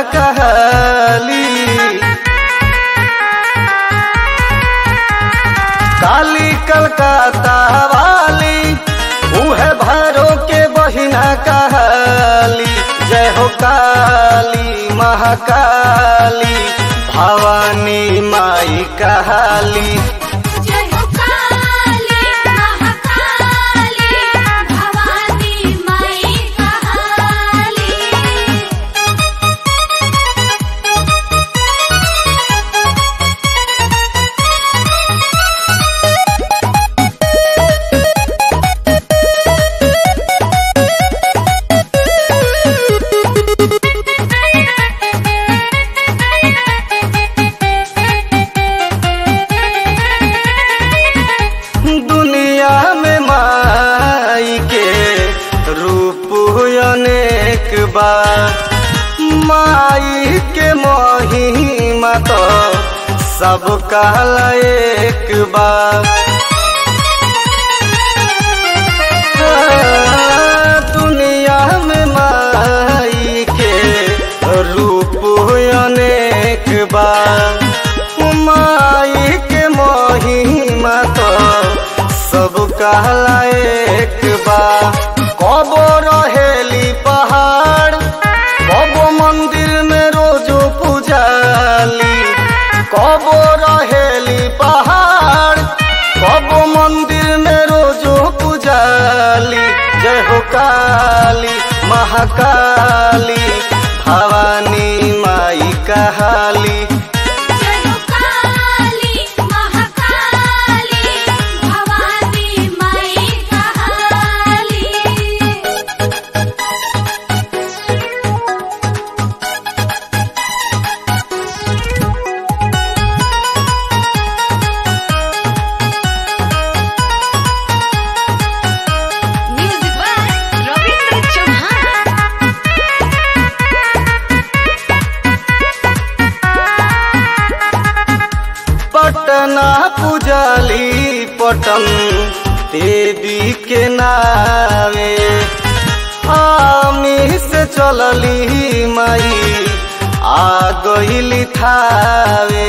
कहली काली कलकत्ता वाली उहे भैरो के बहिना कहली जय हो काली महाकाली भवानी माई कहली जय हो काली महाकाली भवानी माई कहाली दुनिया में माई के रूप अनेक बा माई के महिमा तो सब कहला एक बा दुनिया में माई के रूप अनेक बा माई के महिमा तो सब कहला एक बा कबो रहेली पहाड़ कबो मंदिर में रोजो पूजाली कबो रहेली पहाड़ कबो मंदिर में रोजो पूजाली जय हो काली महाकाली भवानी माई कहाली जय हो काली महाकाली भवानी माई कहाली म्यूजिक बाय रविंद्र चौहान पटना पुजाली पटन देवी के नावे आमी से चलली माई आ गईली थावे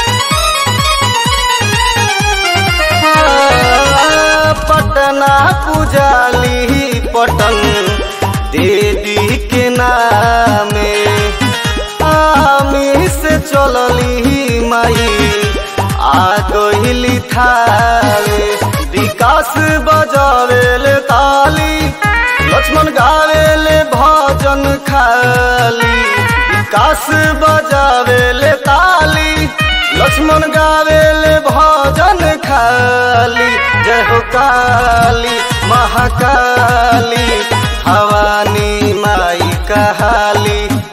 पटना पुजाली पटन देवी के नामे आमी से चलली माई आ गईली थावे विकास बजावेले ताली लक्ष्मण गावेले भजन खाली विकास बजावेले ताली लक्ष्मण गावेले भजन खाली जय हो काली महाकाली भवानी माई कहाली